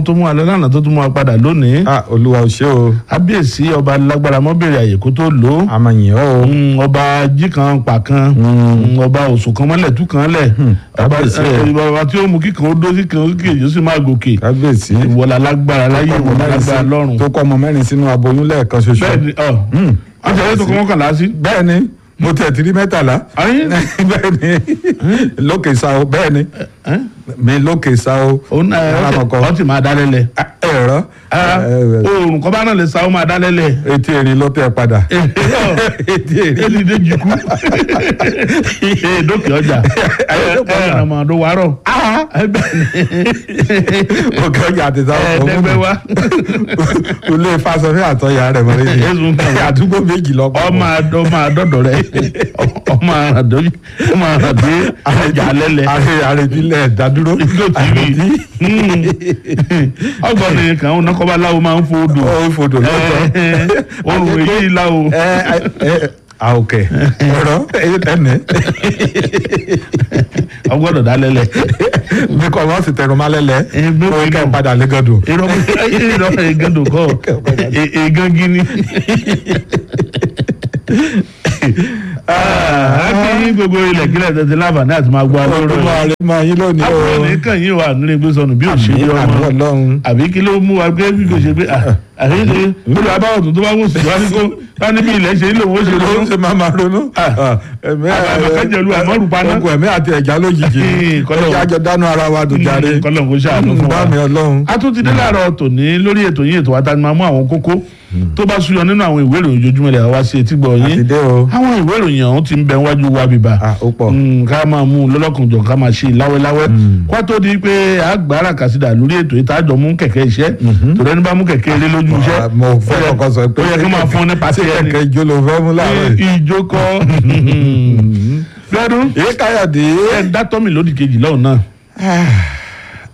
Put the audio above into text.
ọlọ́run tó mú wa lọ lánàá tó tún mú wa padà lónìí ah olúwa ò ṣe o kábíyèsí ọba lágbára mọ́bèrè àyè kó tó lò ó a máa yìn ọ́ o Mm, ọba jí kan pa kan Mm, ọba òsùn kan mọ́lẹ̀ tú kan lẹ̀ ọba kábíyèsí ẹ, o. ọba tí ó mú kíkan ó dó sí kan ó kì í sì máa gòkè kábíyèsí ìwọlá lágbára láyé Ọmọ ìwọlá mẹ́rin sí- lágbára lọ́run tó kọ́ ọmọ mẹ́rin sínú aboyún lẹ́ẹ̀kan ṣoṣo bẹ́ẹ̀ ni ọ wọ́n ti ẹ̀yẹ́ tó kọ́ mọ́kànlá sí. bẹ́ẹ̀ ni mo tẹ̀ tí rí mẹ́tàlá Ayé. bẹ́ẹ̀ ni lókè sa o bẹ́ẹ̀ ni Ẹ́? mi lókè sa o òun náà ẹ, Ara ọ kọ̀ọ̀kan. ti- ọ ti máa dá lẹ́lẹ̀ ẹ̀rọ oòrùn kọ́ bá náà lè sa ó máa dá lẹ́lẹ̀ etí erin ló tẹ̀ padà etí erin èlì dé jìkú dókè ọjà ẹ ọmọ ọdún wàárọ̀ òkè ọjà àti sáwọn ẹ̀ẹ́dẹ́gbẹ́ wa ilé ìfàsọfẹ́ àtọyà rẹ̀ mọ́lẹ́ Ẹ̀sùn kan. ni àdúgbò méjì lọ ọmọ àdó ọmọ àdọ́dọ̀ rẹ ọmọ àdó ọmọ àdó ọjà lẹ́lẹ̀ àrè àrètílẹ̀ dádúró ìlú tìbí ọgbọ́n ní kàn ń nọkọ́ bá láwo máa ń fò odò ó fòdò lọ́tọ̀ òun èyí láwo ẹ ẹ àòkè ẹ̀rọ ẹnẹ ọgbọ́dọ̀ dá lẹ́lẹ̀ bí kò wọ́n sì tẹnu málẹ́lẹ̀ Ẹ, bí kó kò kẹ́ náà. padà lẹ́gọ̀dọ̀. irọ́ irọ́ ìgàndò kọ́ ègán gíní. akínyìn gbogbo ilẹ̀ kílẹ̀ tẹ̀sí láǹfààní àti máa gbọ́ ọlọ́run alóró máa rí máa yín lónìí o. àbúrò ní kàn yín wà nílé gbé sọnù bí òṣèré àmì ọmọ ọlọ́run. àbí kí ló mú wa gbé bí kò ṣe pé àṣeyṣe lórí abáwọ̀ tó tó bá wò sí wá ní kó wá ní bí ilẹ̀ ṣe ń lò wọ́n ṣe ló lọ́wọ́ ń ṣe máa máa ronú. ẹ̀mí àbàkẹ́jẹ̀lú àmọ́rù paná. ogun ẹ̀mí àti ẹ̀já lójijì. Kọ́lọ̀. ẹ̀já jọ dánú ara wa dùn jáde. kọ́lọ̀ kó ṣàánú fún wa. bá mi ọlọ́run. a tún ti dé láàárọ̀ tòní lórí ètò yín ètò wa ta ni máa mú àwọn kókó tó bá súyọ nínú àwọn ìwé ìròyìn ojoojúmọ́ ilẹ̀ wa sí etí gbọ̀ àti yín dé o. àwọn ìwé ìròyìn ọ̀hún ti ń bẹ wájú wa bíbá Ah, ó pọ̀. Mm, ká máa mú un lọ́lọ́kùnjọ ká máa ṣe láwẹ́láwẹ́ kó tó di pé àgbára kàsídà lórí ètò ìtajọ mú kẹ̀kẹ́ iṣẹ́ torí ẹni bá mú kẹ̀kẹ́ ilé lójú iṣẹ́ Ah, mo fẹ́ ó yẹ- kọ́kọ́ sọ pé ó yẹ kí máa fún ní pàṣẹ ṣé ẹni kẹ̀kẹ́ ìjó ló fẹ́ mú láàárọ̀ yìí. ìjókòó lọ́dún èyí káyọ̀dé. ẹ̀ ń dátọ́ mi lódì kejì lọ́hùn náà